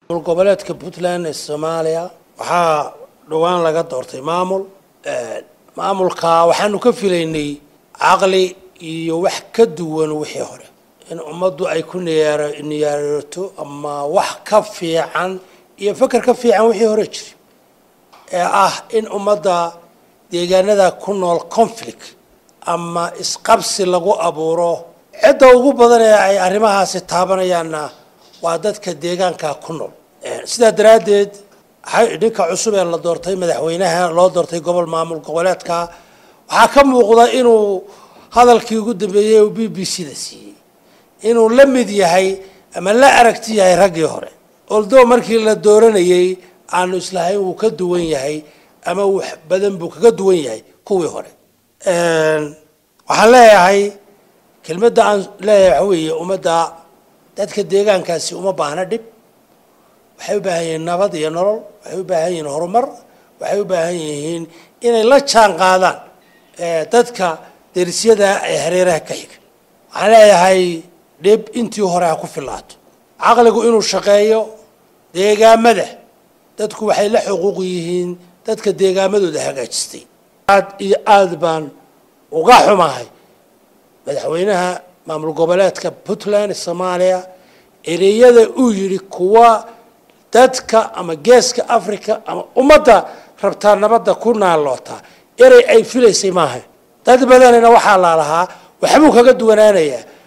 goboleedka puntland ee soomaaliya waxaa dhowaan laga doortay maamul maamulka waxaanu ka filaynay caqli iyo wax ka duwan wixii hore in ummaddu ay ku niyaar niyaarato ama wax ka fiican iyo feker ka fiican wixii hore jiri ee ah in ummadda deegaanada ku nool conflict ama isqabsi lagu abuuro cidda ugu badan ee ay arrimahaasi taabanayaanna waa dadka deegaanka ku nool sidaa daraaddeed ninka cusub ee la doortay madaxweynaha loo doortay gobol maamul goboleedka waxaa ka muuqda inuu hadalkii ugu dambeeyey uu b b c da siiyey inuu la mid yahay ama la aragti yahay raggii hore oldo markii la dooranayey aanu islahayn wuu ka duwan yahay ama wax badan buu kaga duwan yahay kuwii hore waxaan leeyahay kelmadda aan leeyahay waxa weeye ummadda dadka deegaankaasi uma baahna dhib waxay u baahan yihiin nabad iyo nolol waxay u baahan yihiin horumar waxay u baahan yihiin inay la jaan qaadaan dadka derisyada ee hareeraha ka xiga waxaan leeyahay dhib intii hore ha ku filaato caqligu inuu shaqeeyo deegaamada dadku waxay la xuquuq yihiin dadka deegaamadooda hagaajistay aad iyo aad baan uga xumahay madaxweynaha maamul goboleedka puntland soomaaliya ereyada uu yidhi kuwa dadka ama geeska africa ama ummadda rabtaa nabadda ku naallootaa erey ay filaysay maaha dad badanina waxaa laalahaa waxbuu kaga duwanaanayaa